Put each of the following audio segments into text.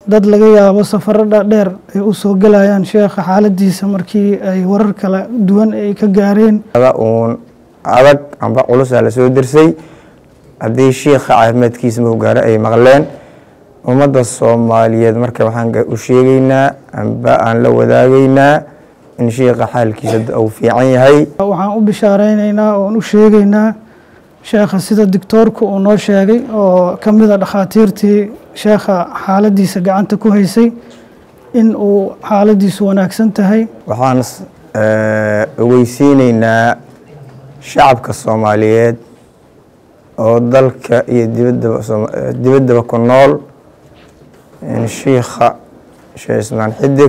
dad laga yaabo safaro dhaadheer ay u soo gelayaan sheekha xaaladiisa markii ay warar kala duwan ay ka gaareen uun adag amba culusaa lasoo dirsay haddii shiikha caafimaadkiisa mau gaaro ay maqleen ummadda soomaaliyeed marka waxaan u sheegeynaa amba aan la wadaagaynaa in shiikha xaalkiisa uu fiican yahay waxaan u bishaareynayna oon u sheegeynaa sheekha sida doctoorku uu noo sheegay oo ka mida dhakhaatiirtii sheekha xaaladiisa gacanta ku haysay in uu xaaladiisu wanaagsan tahay waxaan ogeysiineynaa shacabka soomaaliyeed oo dalka iyo dibaddaba dibaddaba ku nool in shiikha sheekh ismaan xidig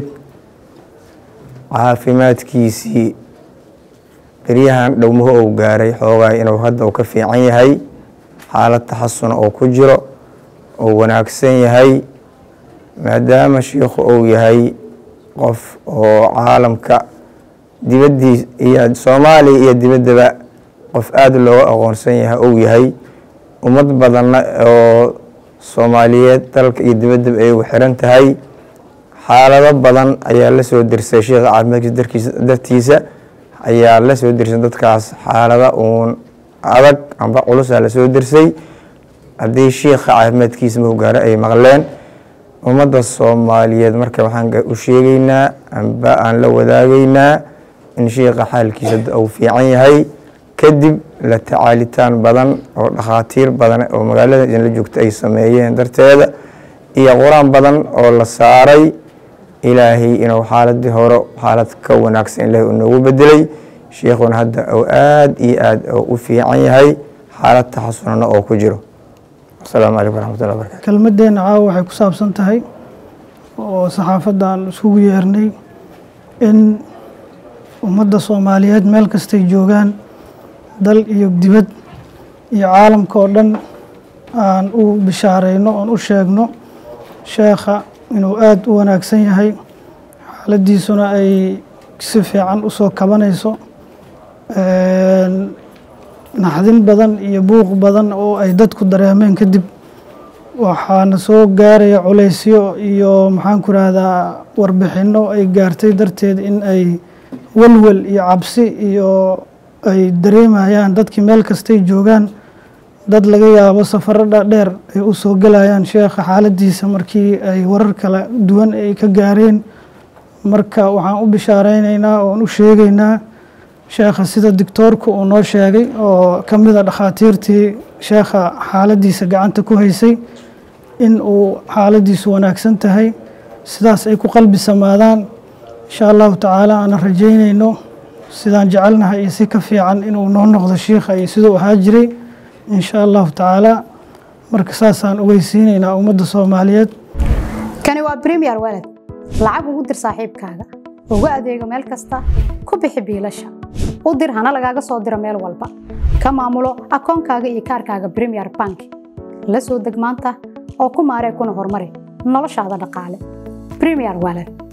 caafimaadkiisii beryahan dhowmuhu uu gaaray xoogaa inuu hadda uu ka fiican yahay xaalad taxasuna uu ku jiro uu wanaagsan yahay maadaama shiikhu uu yahay qof oo caalamka dibaddiis iyo soomaaliya iyo dibaddaba qof aada looga aqoonsan yahay uu yahay ummad badanna oo soomaaliyeed dalka iyo dibaddaba ay ugu xiran tahay xaalado badan ayaa la soo dirsay sheikha caafimaadkiisa darkiisa dartiisa ayaa la soo dirsay dadkaas xaalada uun adag amba culusaa lasoo dirsay haddii shiikha caafimaadkiisa mau gaaro ay maqleen ummadda soomaaliyeed marka waxaan u sheegeynaa amba aan la wadaagaynaa in shiikha xaalkiisa uu fiican yahay kadib la tacaalitaan badan oo dhakhaatiir badan oo magaalada idinla joogta ay sameeyeen darteeda iyo qur-aan badan oo la saaray ilaahay inuu xaaladii hore xaalad ka wanaagsan ilaahay uu noogu bedelay shiikhuna hadda uu aada iyo aada u fiican yahay xaalad taxasunana oo ku jiro asalaamu calaykum waraxmatullahi wabarakatu kelmaddeena caawa waxay ku saabsan tahay oo saxaafaddan isugu yeernay in ummadda soomaaliyeed meel kastay joogaan dal iyo dibad iyo caalamka oo dhan aan u bishaareyno oon u sheegno sheekha inuu aada u wanaagsan yahay xaaladiisuna ay si fiican usoo kabanayso naxdin badan iyo buuq badan oo ay dadku dareemeen kadib waxaana soo gaaraya culaysyo iyo maxaanku rahdaa warbixinno ay gaartay darteed in ay welwel iyo cabsi iyo ay dareemayaan dadkii meel kastay joogaan dad laga yaabo safaro dhaadheer ay u soo gelayaan sheekha xaaladiisa markii ay warar kala duwan ay ka gaareen marka waxaan u bishaareynayna oon u sheegeynaa sheekha sida doctoorku uu noo sheegay oo ka mida dhakhaatiirtii sheekha xaaladiisa gacanta ku haysay in uu xaaladiisu wanaagsan tahay sidaas ay ku qalbi samaadaan insha allahu tacaala aanan rajeynayno sidaan jecelnahay iyo si ka fiican inuu noo noqdo shiikha iyo siduu ahaa jiray insha allahu tacaala marka saasaan ogeysiinaynaa ummadda soomaaliyeed kani waa bremiyer walad lacag ugu dir saaxiibkaaga ugu adeego meel kasta ku bixi biilasha u dir hana lagaaga soo diro meel walba ka maamulo akoonkaaga iyo kaarkaaga bremiyer bank la soo deg maanta oo ku maaree kuna horumari noloshaada dhaqaale bremiyer walad